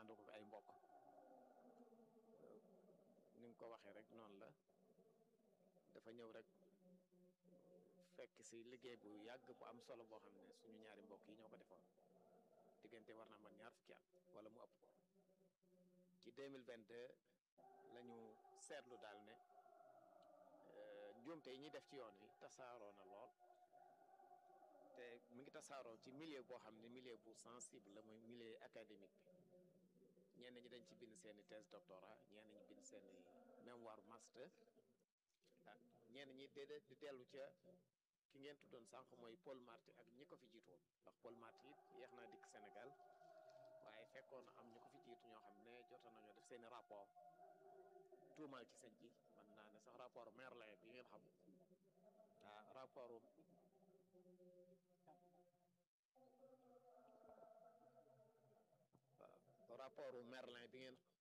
ànd ko ay mbokk ni nga ko waxee rek noonu la dafa ñëw rek fekk si liggéey bu yàgg bu am solo boo xam ne suñu ñaari mbokk yi ñoo ko defoon diggante war naa man ñaar fukki at wala mu ëpp ko ci 2022 la ñu seetlu daal ne njuumte yi ñuy def ci yoon wi tasaaroo na lool te mu ngi tasaaroo ci milieu boo xam ne milieu bu sensible la muy milieu académique bi ñenn ñi dañ ci bind seeni thèse doctorat ñenn ñi bind seeni mémoire master ah ñenn ñi déedéet di dellu ca ki ngeen tuddoon sànq mooy Paul Marty ak ñi ko fi jiitu woon ndax Paul Marty it yeex naa dikk Sénégal waaye fekkoon am ñu ko fi jiitu ñoo xam ne jotoon nañoo def seeni rapport tuumaal ci sëñ bi mën naa ne sax rapport Merlin bi ngeen xam ah rapport rapport Merlin bi ngeen